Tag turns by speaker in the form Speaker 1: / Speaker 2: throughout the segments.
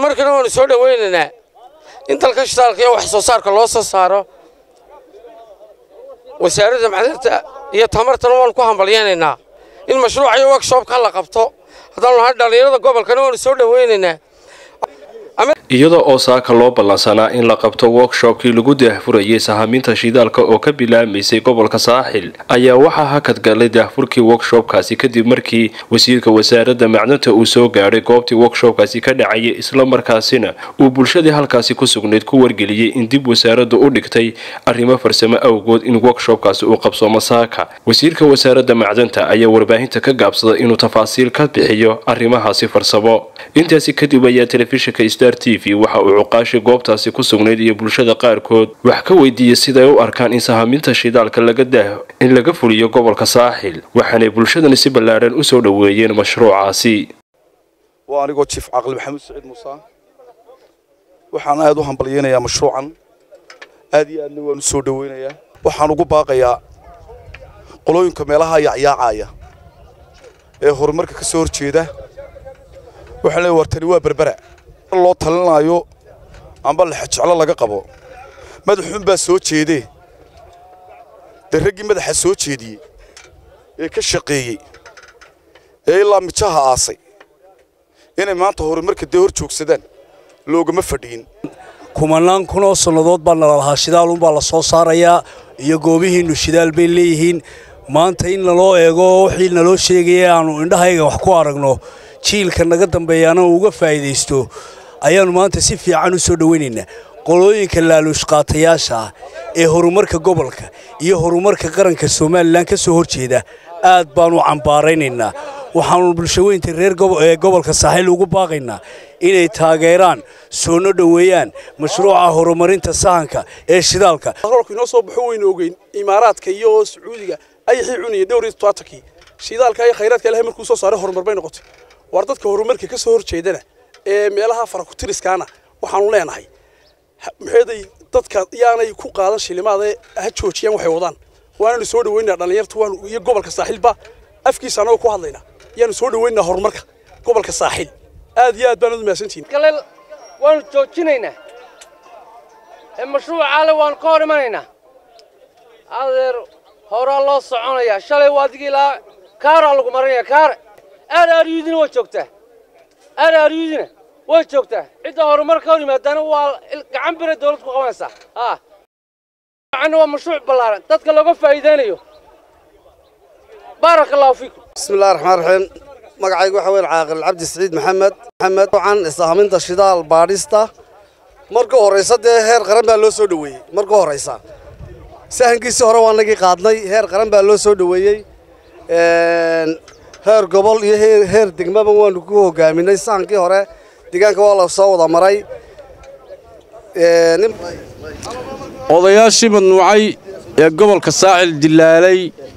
Speaker 1: horumarkana waanu soo dhowaynaynaa in dalka shidaalka iyo wax soo saarka loo soo saaro wasaaradda macdinta iyo tamartana waanu ku hambalyaynaynaa in mashruuca iyo workshopka la qabto haddaanu nahay dhallinyarada gobolkana waanu soo dhowaynaynaa
Speaker 2: iyada oo saaka loo ballansanaa in la qabto workshopkii lagu daahfurayay sahaminta shidaalka oo ka bilaamaysay gobolka saaxil ayaa waxaa hakad galay daahfurkii workshopkaasi kadib markii wasiirka wasaaradda macdanta uu soo gaadhay goobtii workshopkaasi ka dhacayay islamarkaasina uu bulshadii halkaasi ku sugnayd ku wargeliyey in dib wasaaraddu u dhigtay arrimo farsamo awgood in workshopkaasi uu qabsoomo saaka wasiirka wasaaradda macdanta ayaa warbaahinta ka gaabsaday inuu tafaasiil ka bixiyo arrimahaasi farsamo intaasi kadib ayaa telefishinka star t v waxa uu cuqaashi goobtaasi ku sugnayd iyo bulshada qaarkood wax ka weydiiyey siday u arkaan in sahaminta shidaalka laga daaho in laga fuliyo gobolka saaxil waxaanay bulshadani si ballaadhan u soo dhoweeyeen mashruucaasi
Speaker 3: waa anigoo jiif caqli maxamuud saciid muuse waxaan aad u hambalyaynayaa mashruucan aad iyo aadna waan u soo dhoweynayaa waxaan ugu baaqayaa qolooyinka meelaha yacyaacaya ee horumarka ka soo horjeeda waxaan leeyahay wartani waa berbera loo talinaayo amba lexejeclo laga qabo madaxuun baa soo jeedee dee raggii madaxa soo jeediyey ee ka shaqeeyey ee ilaa mijaha aasay inay maanta horumarka dee hor joogsadaan loogama fadhiyin
Speaker 4: kumanaan kun oo sannadood baa nala lahaa shidaalunbaa la soo saarayaa iyo goobihiinnu shidaal bay leeyihiin maanta in naloo eego wixii naloo sheegaya aanu indhahayga wax ku aragno jiilka naga dambeeyaana uga faa'iidaysto ayaannu maanta si fiican u soo dhowaynaynaa qolooyinka laaluushqaatayaasha ah ee horumarka gobolka iyo horumarka qaranka somalilan ka soo hor jeeda aad baannu cambaaraynaynaa waxaannu bulshaweynta reer ee gobolka saaxiil ugu baaqaynaa inay taageeraan soona dhoweeyaan mashruuca horumarinta sahanka ee shidaalka
Speaker 5: roolku inoo soo baxo weynu ogeyn imaaraadka iyo sacuudiga ayaxii cunaya dhowr iyo tobaatankii shidaalka iyo khayraadka ilahay markuu soo saaray horumar bay noqotay waar dadka horumarka ka soo horjeedana ee meelaha farakutiriskaana waxaanu leenahay maxeeday dadka yaanay ku qaadan shilimaadee ha joojiyaan waxay wadaan waananu soo dhaweynaa dhallinyarta waanu iyo gobolka saaxiilba afkiisa anagoo ku hadlaynaa yaanu soo dhaweynaa horumarka gobolka saaxiil aad iyo aad baan udu mahadsantihin
Speaker 6: galeel waanu joojinaynaa ee mashruucaale waanu ka hor imanaynaa adeer horaa loo soconayaa shalay waa adigii ilaa kaaraa lagu marinaya kaare aaraaryudina waa joogtaa aaraaryudina way joogtaa cidda horumar ka hor yimaadaana waa gacan bira dawlad ku qabanaysaa haa waa mashruuc ballaaran dadka looga faa'iidaynayo baaraka allahu fiikum
Speaker 7: bismi illahi raxmaan raxiim magacaygu waxa weyn caaqil cabdi siciid maxamed maxamed waxaan isaaminta shidaal baadhista marka horraysa dee heer qaran baa loo soo dhoweeyey marka horraysa sahankiisii hore waa nagii qaadnay heer qaran baa loo soo dhoweeyey heer gobol iyo heer degmaba waanu ku hogaaminay sahankii hore deegaanka waa la soo wada maray
Speaker 8: odayaashii madnuucay ee gobolka saaxil dilaalay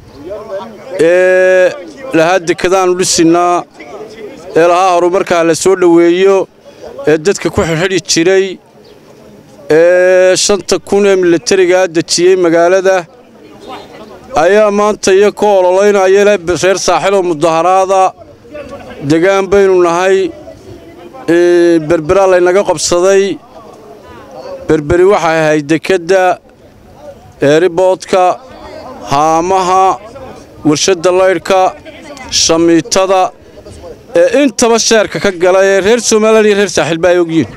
Speaker 8: ee lahaa dekadaannu dhisinnaa ee lahaa horumarkaa la soo dhoweeyo ee dadka ku xidxidhi jiray ee shanta kun ee milatarigaa dejiyey magaalada ayaa maanta iyo ka ololaynaya le reer saaxiloo mudaharaada degaan baynu nahay berberaa laynaga qabsaday berberi waxay ahayd dekedda eeriboodka haamaha warshadda laydhka shamiitada ee intaba sheerka ka gala ee reer somalilan iyo reer saaxiilba ay ogyihin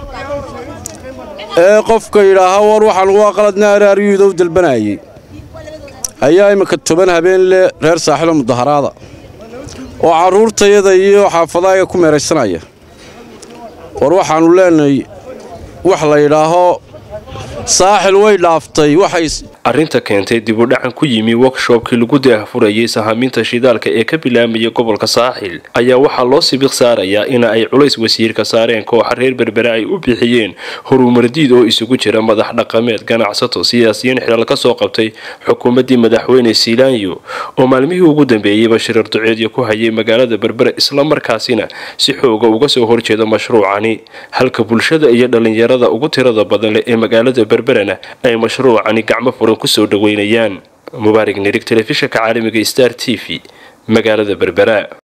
Speaker 8: ee qofka yidhaaha war waxaan ugu aqaladna araaryuuda u dalbanayay ayaa imminka toban habeen leh reer saaxiiloo mudaharaada oo carruurtayada iyo xaafadaaga ku meeraysanaya war waxaannu leenahay wax la yidhaaho saaxil way dhaaftay waxay
Speaker 2: arrinta keentay dib u dhacan ku yimi workshopkii lagu daahfurayay sahaminta shidaalka ee ka bilaamaya gobolka saaxil ayaa waxaa loo sibiq saarayaa ina ay culays wasiirka saareen kooxa reer berbere ay u bixiyeen horumardiid oo isugu jira madax dhaqameed ganacsato siyaasiyiin xilal ka soo qabtay xukuumaddii madaxweyne siilaanyo oo maalmihii ugu dambeeyeyba shirar duceedyo ku hayay magaalada berbere islamarkaasina si xooga uga soo horjeeda mashruucani halka bulshada iyo dhallinyarada ugu tirada badan leh ee magaalada berberena ay mashruucani gacmo furan kusoo dhaweynayaan mubaarig nirig telefishinka caalamiga star t v magaalada berbera